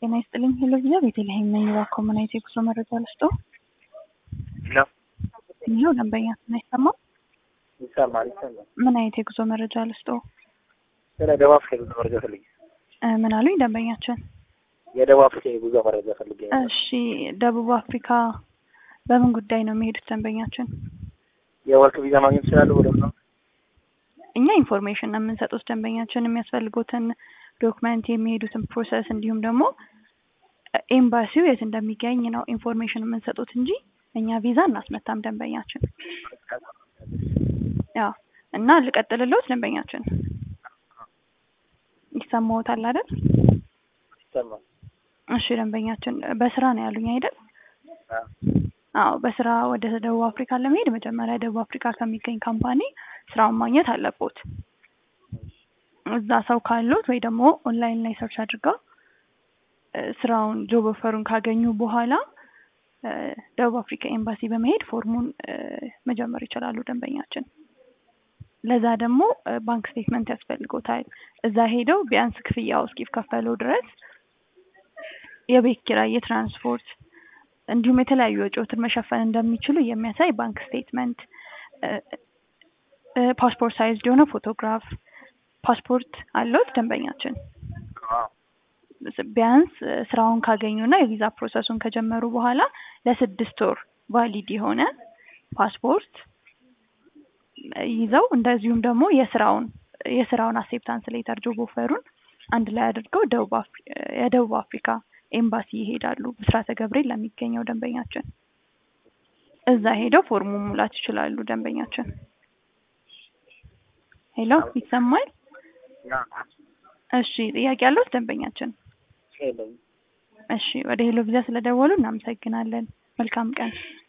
ጤና ይስጥልኝ። ሄሎ ቪዛ ቤተልሔም ነኝ። እባክዎ ምን አይነት የጉዞ መረጃ ልስጦ? ነው ይኸው ደንበኛ አይሰማም። ይሰማል ይሰማል። ምን አይነት የጉዞ መረጃ ልስጦ? ስለ ደቡብ አፍሪካ የጉዞ መረጃ ፈልጌ እ ምን አሉኝ ደንበኛችን? የደቡብ አፍሪካ የጉዞ መረጃ ፈልጌ ነበር። እሺ ደቡብ አፍሪካ በምን ጉዳይ ነው የሚሄዱት ደንበኛችን? የወርቅ ቪዛ ማግኘት ይችላሉ? ወደ ነው እኛ ኢንፎርሜሽን ነው የምንሰጡት ደንበኛችን የሚያስፈልጉትን ዶክመንት የሚሄዱትን ፕሮሰስ እንዲሁም ደግሞ ኤምባሲው የት እንደሚገኝ ነው ኢንፎርሜሽን የምንሰጡት እንጂ እኛ ቪዛ እናስመታም ደንበኛችን። ያው እና ልቀጥልልዎት ደንበኛችን ይሰማዎታል አይደል? ይሰማል። እሺ ደንበኛችን በስራ ነው ያሉኝ አይደል? አዎ። አዎ በስራ ወደ ደቡብ አፍሪካ ለመሄድ መጀመሪያ ደቡብ አፍሪካ ከሚገኝ ካምፓኒ ስራውን ማግኘት አለቦት። እዛ ሰው ካሉት ወይ ደግሞ ኦንላይን ላይ ሰርች አድርገው እ ስራውን ጆብ ኦፈሩን ካገኙ በኋላ እ ደቡብ አፍሪካ ኤምባሲ በመሄድ ፎርሙን እ መጀመር ይችላሉ ደንበኛችን። ለዛ ደግሞ እ ባንክ ስቴትመንት ያስፈልጎታል። እዛ ሄደው ቢያንስ ክፍያው እስኪከፈሉ ድረስ የቤት ኪራይ፣ የትራንስፖርት እንዲሁም የተለያዩ ወጪዎችን መሸፈን እንደሚችሉ የሚያሳይ ባንክ ስቴትመንት እ እ ፓስፖርት ሳይዝ የሆነ ፎቶግራፍ ፓስፖርት አለዎት ደንበኛችን? አዎ። ቢያንስ እ ስራውን ካገኙና የቪዛ ፕሮሰሱን ከጀመሩ በኋላ ለስድስት ወር ቫሊድ የሆነ ፓስፖርት ይዘው እንደዚሁም ደግሞ የስራውን የስራውን አክሴፕታንስ ሌተር ጆብ ኦፈሩን አንድ ላይ አድርገው ደቡብ አፍሪ የደቡብ አፍሪካ ኤምባሲ ይሄዳሉ። ብስራተ ገብርኤል ለሚገኘው ደንበኛችን እዛ ሄደው ፎርሙ ሙላት ይችላሉ ደንበኛችን። ሄሎ ይሰማል? እሺ ጥያቄ ያለዎት ደንበኛችን? የለኝም። እሺ ወደ ሄሎ ቪዛ ስለደወሉ እናመሰግናለን። መልካም ቀን።